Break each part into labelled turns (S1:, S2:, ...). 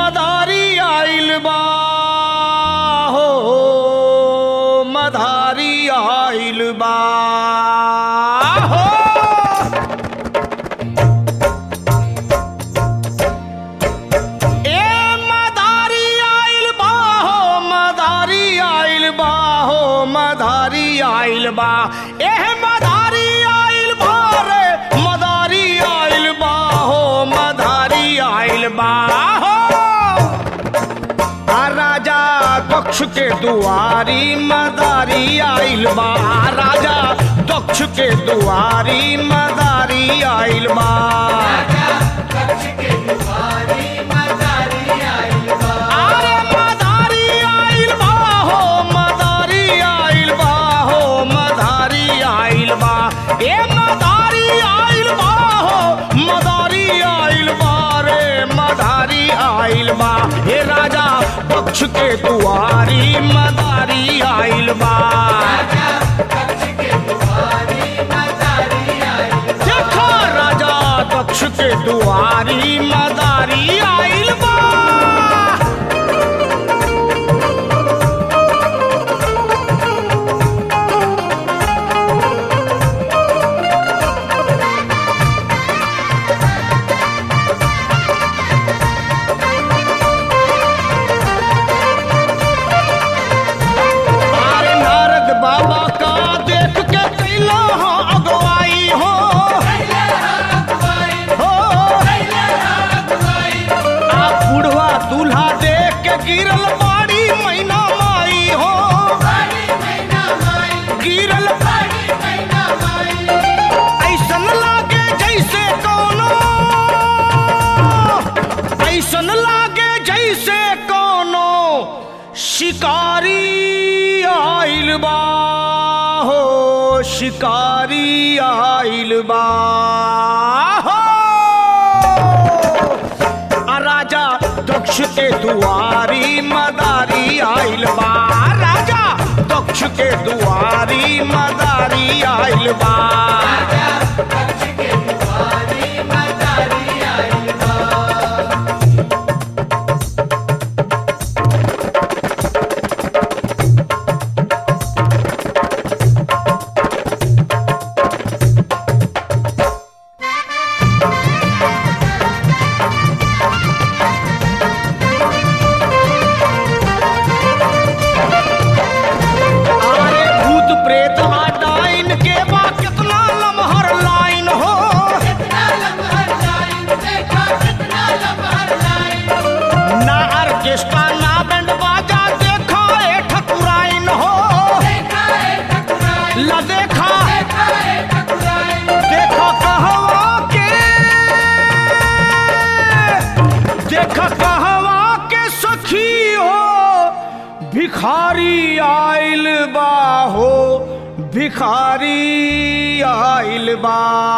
S1: मदारी आइल बा हो मदारी आइल बा हो ए मदारी आइल बा हो मदारी आइल बा हो मदारी आइल बा एह मदारी आइल बा रे मदारी आइल बा हो मदारी आइल बा हो आ राजा दक्ष के दुआरी मदारी आइल बा राजा दक्ष के दुआरी मदारी आइल बा अरे मदारी आइल बा हो मदारी आइल बा हो मदारी आइल बा ए मदारी आइल बा हो मदारी आइल बा रे मदारी आइल बा हे राजा पक्ष के दुआरी मदारी आइल बा देखो राजा दक्ष के दुआरी मदारी आइल बा अरे नारद बाबा का देख के कैला हो अगवाई हो हो आ बुढ़वा दूल्हा देख के गिरल बाड़ी मैना माई हो गिरल ऐसन लागे जैसे कोनो ऐसन लागे जैसे कोनो शिकारी आइल बा हो शिकारी आइल बा हो आ राजा दक्ष के दुआरी मदारी आइल बा राजा दक्ष के दुआरी मदारी आइल बा अरे भूत प्रेत आ डाइन के बा कितना लमहर लाइन हो ना ऑर्केस्ट्रा ना बैंड बाजा देखा ए ठकुराइन हो ला देखा देखा कहवा के देखा कहवा के सखी हो भिखारी आइल बा हो भिखारी आइल बा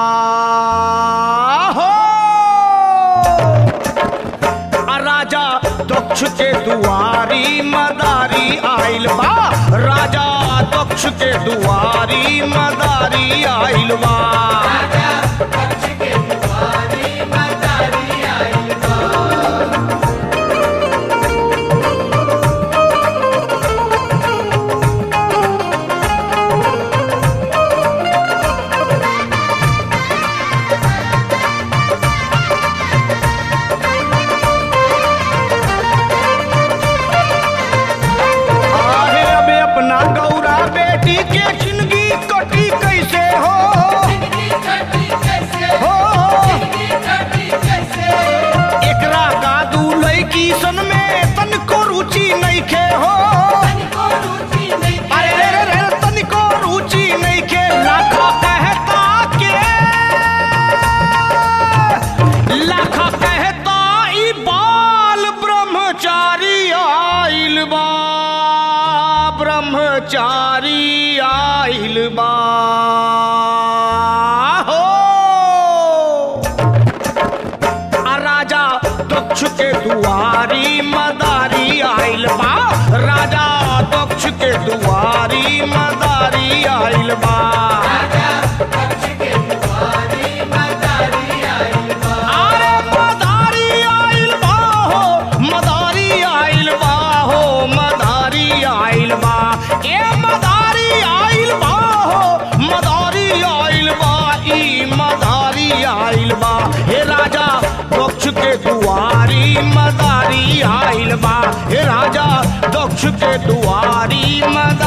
S1: हो आ राजा दक्ष के दुआरी मदारी आइल बा राजा दक्ष के दुआरी मदारी आइल बा आहे अबे अपना गौरा बेटी के जिंदगी कटी कैसे हो मदारी आइल बा हे राजा दक्ष के दुआरी मदारी